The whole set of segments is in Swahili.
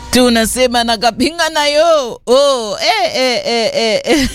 tunasema nakapinga nayo oh, eh, eh, eh, eh.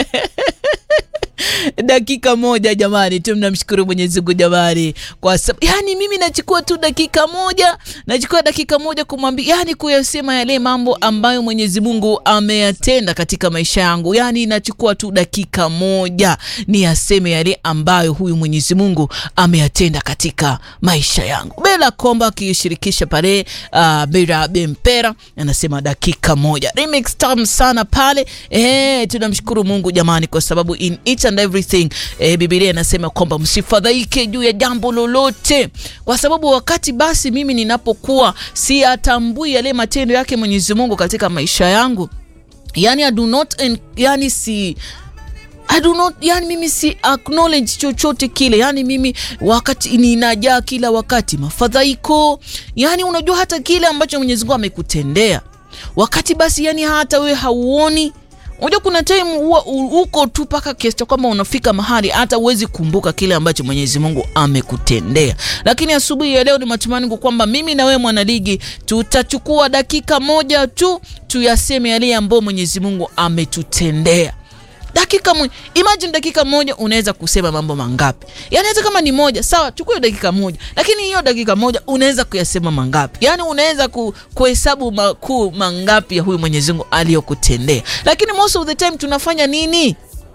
dakika moja jamani, tu mnamshukuru Mwenyezi Mungu jamani, kwa sababu yani mimi nachukua tu dakika moja, nachukua dakika moja kumwambia, yani kuyasema yale mambo ambayo Mwenyezi Mungu ameyatenda katika maisha yangu, yani nachukua tu dakika moja ni yaseme yale ambayo huyu Mwenyezi Mungu ameyatenda katika maisha yangu. Bela Komba akishirikisha pale uh, Bera Bempera anasema dakika moja, remix tamu sana pale. Eh, tunamshukuru Mungu jamani, kwa sababu in each and everything eh, Biblia inasema kwamba msifadhaike juu ya jambo lolote, kwa sababu wakati basi mimi ninapokuwa siyatambui yale matendo yake Mwenyezi Mungu katika maisha yangu, yani I do not en, yani si I do not, yani mimi si acknowledge chochote kile, yani mimi wakati ninajaa kila wakati mafadhaiko, yani unajua hata kile ambacho Mwenyezi Mungu amekutendea wakati basi, yani hata wewe hauoni Unajua kuna time huwa uko tu mpaka kiasi cha kwamba unafika mahali hata uwezi kumbuka kile ambacho Mwenyezi Mungu amekutendea. Lakini asubuhi ya leo ni matumaini kwamba mimi na wewe mwanaligi tutachukua dakika moja tu tuyaseme yale ambayo Mwenyezi Mungu ametutendea. Dakika moja, imagine dakika moja unaweza kusema mambo mangapi? Yaani hata kama ni moja, sawa, chukua dakika moja, lakini hiyo dakika moja unaweza kuyasema mangapi? Yaani unaweza ku, kuhesabu makuu mangapi ya huyu Mwenyezi Mungu aliyokutendea. Lakini most of the time tunafanya nini?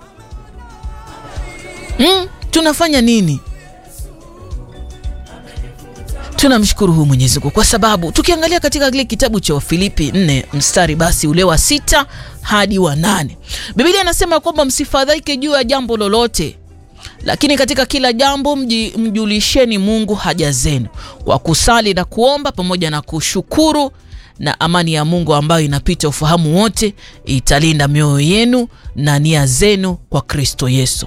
Hmm? Tunafanya nini? Tunamshukuru huyu Mwenyezi Mungu kwa sababu tukiangalia katika kile kitabu cha Wafilipi 4 mstari basi ule wa sita hadi wa nane Biblia inasema kwamba msifadhaike juu ya jambo lolote, lakini katika kila jambo mji, mjulisheni Mungu haja zenu kwa kusali na kuomba pamoja na kushukuru, na amani ya Mungu ambayo inapita ufahamu wote italinda mioyo yenu na nia zenu kwa Kristo Yesu.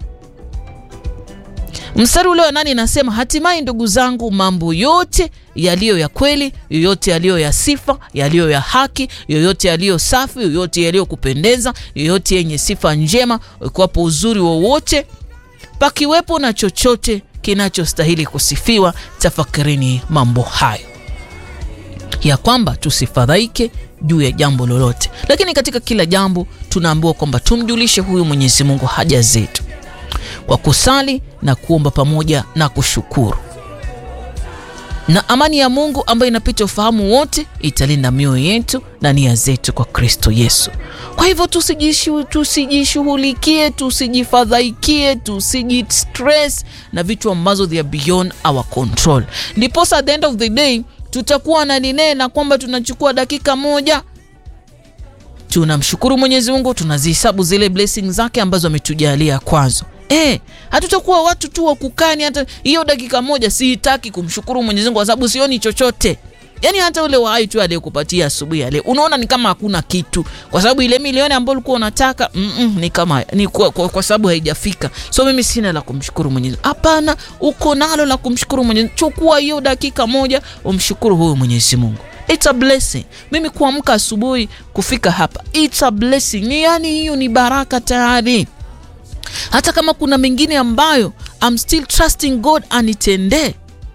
Mstari ule wa nane inasema hatimaye, ndugu zangu, mambo yote yaliyo ya kweli, yoyote yaliyo ya sifa, yaliyo ya haki, yoyote yaliyo safi, yoyote yaliyo kupendeza, yoyote yenye sifa njema, ikiwapo uzuri wowote, pakiwepo na chochote kinachostahili kusifiwa, tafakarini mambo hayo, ya kwamba tusifadhaike juu ya jambo lolote, lakini katika kila jambo tunaambiwa kwamba tumjulishe huyu Mwenyezi Mungu haja zetu kwa kusali na kuomba pamoja na kushukuru, na amani ya Mungu ambayo inapita ufahamu wote italinda mioyo yetu na nia zetu kwa Kristo Yesu. Kwa hivyo tusijishughulikie, tusijifadhaikie, tusijistress na vitu ambazo they are beyond our control. Ndiposa at the end of the day tutakuwa na linena kwamba tunachukua dakika moja tunamshukuru Mwenyezi Mungu, tunazihesabu zile blessings zake ambazo ametujalia kwazo. Eh, hatutakuwa watu tu wa kukani. Hata hiyo dakika moja sihitaki kumshukuru Mwenyezi Mungu kwa sababu sioni chochote. Yaani hata ule wahai tu aliyekupatia asubuhi ya leo unaona ni kama hakuna kitu, kwa sababu ile milioni ambayo ulikuwa unataka mm -mm, ni kama ni kwa, kwa, kwa sababu haijafika. So mimi sina la kumshukuru Mwenyezi Mungu. Hapana, uko nalo la kumshukuru Mwenyezi Mungu. Chukua hiyo dakika moja umshukuru huyu Mwenyezi Mungu. It's a blessing. Mimi kuamka asubuhi kufika hapa, it's a blessing. Ni yani hiyo ni baraka tayari hata kama kuna mengine ambayo I'm still trusting God anitendee.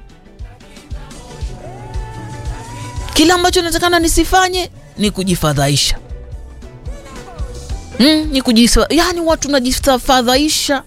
Kila ambacho natakana nisifanye ni kujifadhaisha. Mm, ni kujisa, yani watu najifadhaisha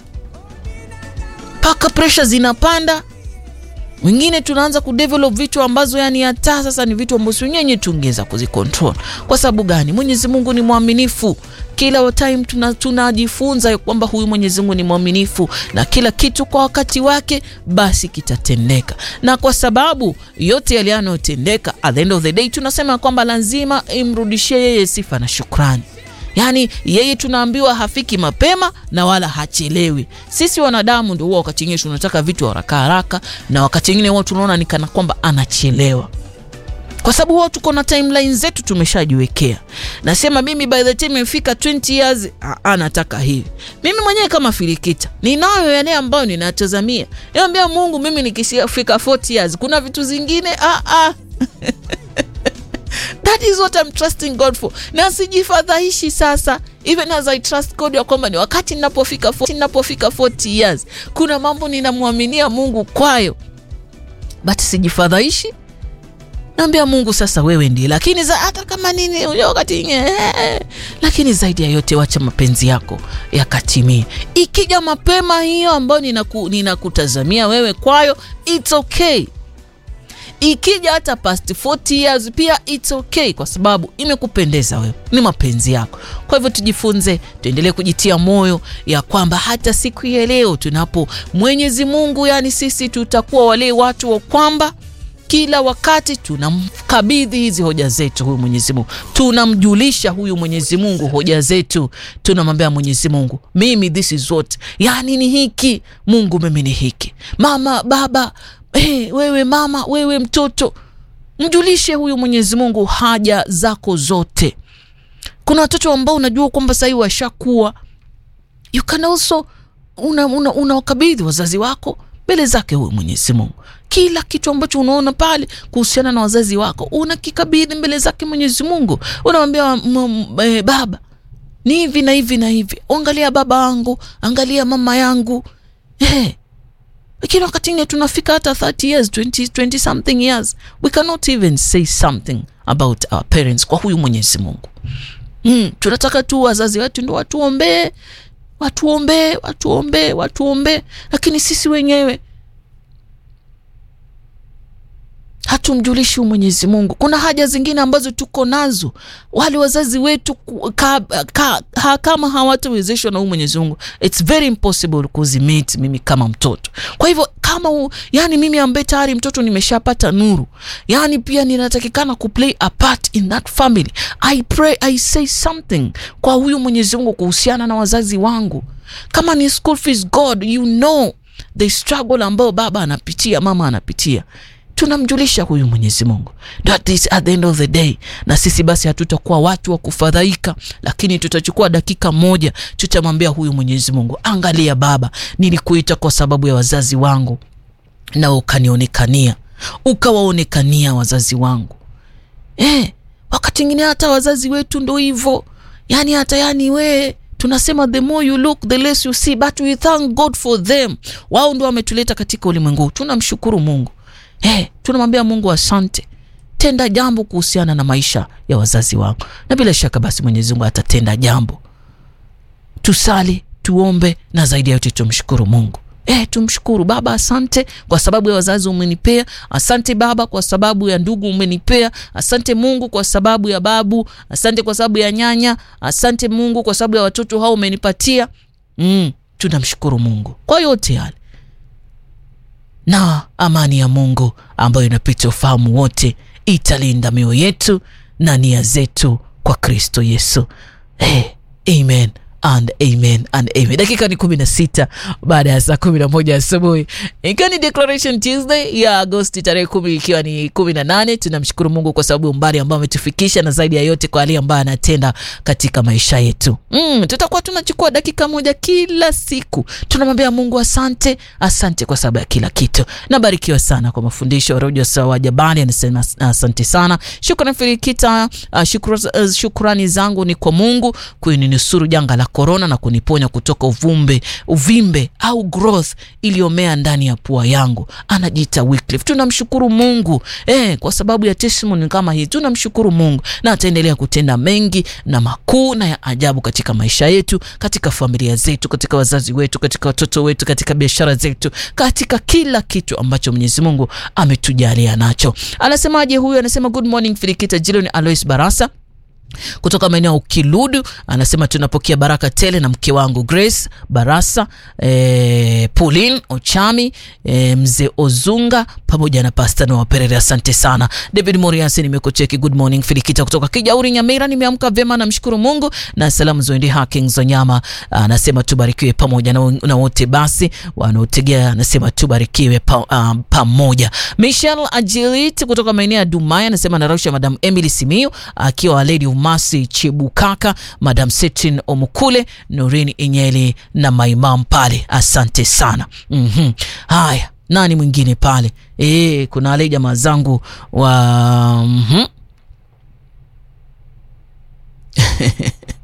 mpaka pressure zinapanda. Wengine tunaanza kudevelop vitu ambazo yani hata sasa ni vitu ambavyo wenyewe tungeweza kuzicontrol. Kwa sababu gani? Mwenyezi Mungu ni mwaminifu kila time tunajifunza tuna kwamba huyu Mwenyezi Mungu ni mwaminifu na kila kitu kwa wakati wake basi kitatendeka, na kwa sababu yote yale yanayotendeka, at the end of the day tunasema kwamba lazima imrudishie yeye sifa na shukrani. Yaani yeye tunaambiwa hafiki mapema na wala hachelewi. Sisi wanadamu ndio huwa wakati mwingine tunataka vitu haraka haraka, na wakati mwingine huwa tunaona ni kana kwamba anachelewa kwa sababu huwa tuko na timeline zetu tumeshajiwekea. Nasema mimi by the time imefika 20 years anataka hivi. Mimi mwenyewe kama Filikita ninayo yale ambayo ninatazamia. Niambia Mungu, mimi nikishafika 40 years kuna vitu zingine ah, ah. That is what I'm trusting God for. Na sijifadhaishi sasa, even as I trust God ya kwamba ni wakati ninapofika 40, ninapofika 40 years kuna mambo ninamwaminia Mungu kwayo, but sijifadhaishi naambia Mungu sasa, wewe ndiye, lakini za, hata kama nini wakati eh, lakini zaidi ya yote wacha mapenzi yako yakatimie. Ikija mapema hiyo ambayo ninaku, ninakutazamia wewe kwayo, it's okay. Ikija hata past 40 years pia it's okay, kwa sababu imekupendeza wewe, ni mapenzi yako. Kwa hivyo tujifunze, tuendelee kujitia moyo ya kwamba hata siku ya leo tunapo Mwenyezi Mungu, yani sisi tutakuwa wale watu wa kwamba kila wakati tunamkabidhi hizi hoja zetu huyu Mwenyezi Mungu, tunamjulisha huyu Mwenyezi Mungu hoja zetu, tunamwambia Mwenyezi Mungu, mimi this is what, yani ni hiki Mungu, mimi ni hiki, mama baba, hey, wewe mama, wewe mtoto, mjulishe huyu Mwenyezi Mungu haja zako zote. Kuna watoto ambao unajua kwamba sahii washakuwa, you can also unawakabidhi una, una wazazi wako mbele zake huyu Mwenyezi Mungu. Kila kitu ambacho unaona pale kuhusiana na wazazi wako unakikabidhi mbele zake Mwenyezi Mungu. Unamwambia e, baba ni hivi na hivi na hivi, angalia baba yangu, angalia mama yangu eh. Lakini wakati ingine tunafika hata 30 years 20, 20 something years we cannot even say something about our parents kwa huyu Mwenyezi Mungu. Mm, tunataka tu wazazi wetu ndo watuombee watuombee watuombee watuombee, lakini sisi wenyewe hatumjulishi Mwenyezi Mungu. Kuna haja zingine ambazo tuko nazo, wale wazazi wetu ka, ka, ha, kama hawatawezeshwa na Mwenyezi Mungu, it's very impossible kuzimit mimi kama mtoto. Kwa hivyo kama u, yani mimi ambaye tayari mtoto nimeshapata nuru, yani pia ninatakikana kuplay a part in that family. I pray, I say something kwa huyu Mwenyezi Mungu kuhusiana na wazazi wangu. Kama ni school fees, God you know the struggle ambayo baba anapitia, mama anapitia tunamjulisha huyu Mwenyezi Mungu. That is at the end of the day. Na sisi basi hatutakuwa watu wa kufadhaika, lakini tutachukua dakika moja, tutamwambia huyu Mwenyezi Mungu, angalia Baba, nilikuita kwa sababu ya wazazi wangu na ukanionekania, ukawaonekania wazazi wangu. Eh, wakati mwingine hata wazazi wetu ndo hivyo, yani hata yani we tunasema the more you look the less you see, but we thank God for them. Wao ndo wametuleta katika ulimwengu, tunamshukuru Mungu. Hey, tunamwambia Mungu asante, tenda jambo kuhusiana na maisha ya wazazi wangu, na bila shaka basi Mwenyezi Mungu atatenda jambo. Tusali, tuombe, na zaidi ya yote tumshukuru Mungu. Eh, tumshukuru Baba, asante kwa sababu ya wazazi umenipea. Asante Baba kwa sababu ya ndugu umenipea. Asante Mungu kwa sababu ya babu. Asante kwa sababu ya nyanya. Asante Mungu kwa sababu ya watoto hao umenipatia. Mm, tunamshukuru Mungu kwa yote yale na amani ya Mungu ambayo inapita ufahamu wote italinda mioyo yetu na nia zetu kwa Kristo Yesu. Hey, amen and amen and amen. Dakika ni kumi na sita baada ya saa kumi na moja asubuhi, ikiwa ni Declaration Tuesday ya Agosti tarehe kumi ikiwa ni kumi na nane. Tunamshukuru Mungu kwa sababu umbali ambao ametufikisha na zaidi ya yote kwa hali ambayo anatenda katika maisha yetu. Mm, tutakuwa tunachukua dakika moja kila siku, tunamwambia Mungu asante, asante kwa sababu ya kila kitu. Nabarikiwa sana kwa mafundisho ya Rojo Sawa Jabali, anasema asante sana. Shukrani Filikita. Uh, shukra, uh, shukrani zangu ni kwa Mungu kuninusuru janga la korona na kuniponya kutoka uvumbe uvimbe au growth iliyomea ndani ya pua yangu. Anajiita Wycliffe. Tunamshukuru Mungu eh, kwa sababu ya testimony kama hii. Tunamshukuru Mungu na ataendelea kutenda mengi na makuu na ya ajabu katika maisha yetu, katika familia zetu, katika wazazi wetu, katika watoto wetu, katika biashara zetu, katika kila kitu ambacho Mwenyezi Mungu ametujalia nacho. Anasemaje huyu? Anasema good morning Filikita Jiloni Alois Barasa kutoka maeneo ya Ukiludu anasema tunapokea baraka tele na mke wangu Grace Barasa, e, Pauline Ochami, e, mzee Ozunga pamoja na Pastor Noah Perere. Asante sana David Moriasi, nimekucheki. Good morning Filikita kutoka Kijauri Nyamira, nimeamka vyema, namshukuru Mungu na salamu zoende Hacking Zonyama. Anasema tubarikiwe pamoja na, na wote basi wanaotegea, anasema tubarikiwe pa, um, pamoja. Michelle Ajilit kutoka maeneo ya Dumaya anasema narusha Madam Emily Simiu akiwa Lady Masi Chibukaka, Madam Setrin Omukule, Nurini Inyeli na maimam pale, asante sana. mm -hmm. Haya, nani mwingine pale? E, kuna wale jamaa zangu wa mm -hmm.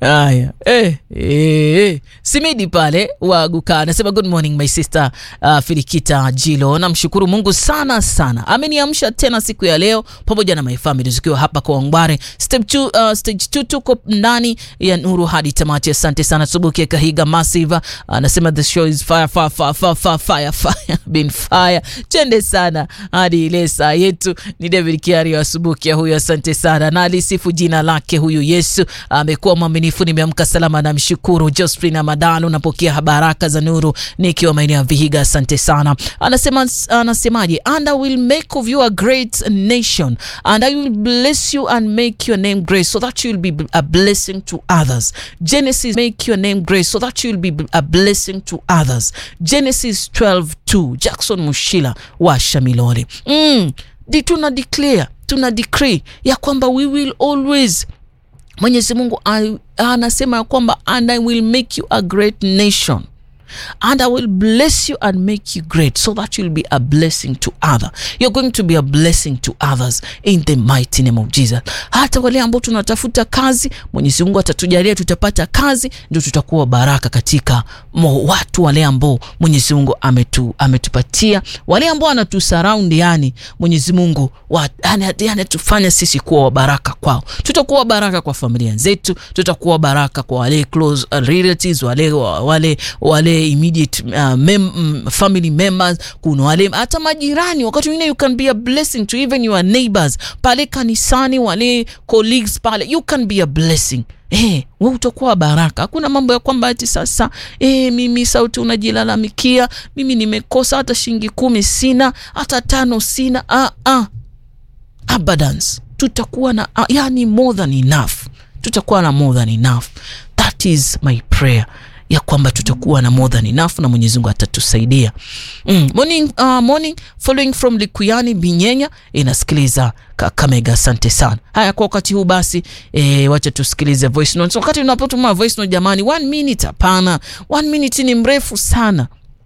Haya, eh, eh, eh. Simidi pale waguka anasema good morning my sister uh, Filikita Jilo. Namshukuru Mungu sana sana, ameniamsha tena siku ya leo pamoja na my family zikiwa hapa kwa Wangware step two, uh, stage 2 tuko ndani ya nuru hadi tamati. Asante sana Subuki Kahiga Massive anasema the show is fire fire fire fire fire fire fire been fire. Chende sana hadi ile saa yetu. Ni David Kiari wa Subuki huyo, asante sana na alisifu jina lake huyu Yesu amekuwa mwaminifu. Nimeamka salama, namshukuru. Josephine Madalo, napokea baraka za nuru nikiwa maeneo ya Vihiga, asante sana. Anasema anasemaje? and I will make of you a great nation and I will bless you and make your name great so that you will be a blessing to others. Genesis make your name great so that you will be a blessing to others. Genesis 12:2. Jackson Mushila wa Shamilori. Mm, di tuna declare, tuna decree ya kwamba we will always Mwenyezi Mungu anasema ya kwamba and I will make you a great nation and I will bless you and make you great so that you'll be a blessing to other. You're going to be a blessing to others in the mighty name of Jesus. Hata wale ambao tunatafuta kazi, Mwenyezi Mungu atatujalia tutapata kazi, ndio tutakuwa baraka katika mo watu wale ambao Mwenyezi Mungu ametu, ametupatia wale ambao anatusurround, yani Mwenyezi Mungu anatufanya sisi kuwa baraka kwao. Tutakuwa baraka kwa familia zetu, tutakuwa baraka kwa wale close relatives, wale wale wale immediate uh, mem, um, family members. Kuna wale hata majirani, wakati mwingine you can be a blessing to even your neighbors pale kanisani, wale colleagues pale, you can be a blessing. Eh, wewe utakuwa baraka. Hakuna mambo ya kwamba ati sasa eh, mimi sauti unajilalamikia, mimi nimekosa hata shilingi kumi sina, hata tano sina. Ah, ah. Abundance. Tutakuwa na ah, yani more than enough. Tutakuwa na more than enough. That is my prayer ya kwamba tutakuwa na more than enough na Mwenyezi Mungu atatusaidia. Mm, morning, uh, morning following from Likuyani Binyenya inasikiliza Kakamega. Asante sana. Haya, kwa wakati huu basi e, wacha tusikilize voice notes. Wakati unapotuma voice note jamani, one minute hapana, one minute ni mrefu sana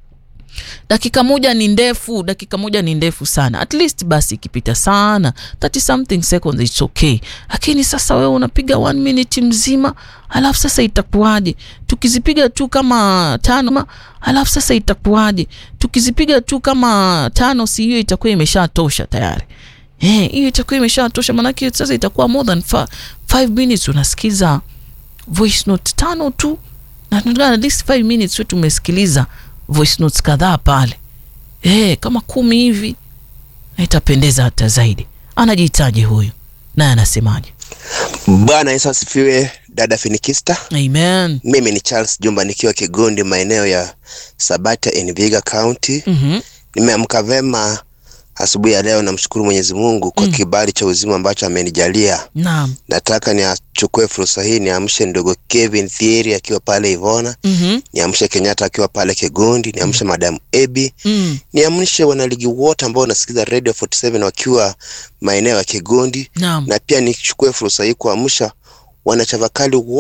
dakika moja ni ndefu, dakika moja ni ndefu sana. At least basi ikipita sana 30 something seconds it's okay, lakini sasa wewe unapiga one minute mzima, alafu sasa itakuwaje? Tukizipiga tu kama tano, alafu sasa itakuwaje? Tukizipiga tu kama tano, si hiyo itakuwa imeshatosha tayari? Eh, hiyo itakuwa imeshatosha, maanake sasa itakuwa more than 5 minutes unasikiza voice note tano tu, na tunataka at least 5 minutes wetu tumesikiliza voice notes kadhaa pale eh, kama kumi hivi, itapendeza hata zaidi. Anajihitaji huyu naye anasemaje? Bwana Yesu asifiwe, dada Finikista. Amen. Mimi ni Charles Jumba nikiwa Kigondi, maeneo ya Sabata in Vihiga County. Mhm. Nimeamka vema asubuhi ya leo, namshukuru Mwenyezi Mungu kwa kibali cha uzima ambacho amenijalia. Naam. Nataka niachukue fursa hii niamshe ndugu Kevin Thieri akiwa pale Ivona, Mhm. niamshe Kenyatta akiwa pale Kigondi, niamshe Madam Ebi, Mm. niamshe wanaligi wote ambao wanasikiza Radio 47 wakiwa maeneo ya Kigondi, Naam. na pia nichukue fursa hii kuamsha wanachavakali